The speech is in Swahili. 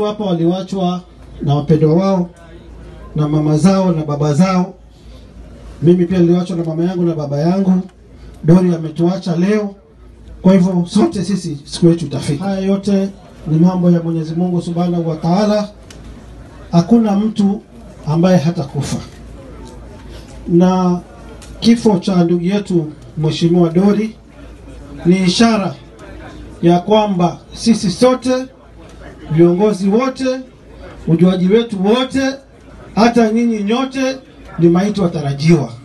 hapa waliwachwa na wapendwa wao na mama zao na baba zao. Mimi pia niliwachwa na mama yangu na baba yangu. Dori ametuacha leo, kwa hivyo sote sisi siku yetu itafika. Haya yote ni mambo ya Mwenyezi Mungu Subhanahu wa Ta'ala. Hakuna mtu ambaye hatakufa, na kifo cha ndugu yetu Mheshimiwa Dori ni ishara ya kwamba sisi sote viongozi wote, ujuaji wetu wote, hata nyinyi nyote ni maiti watarajiwa.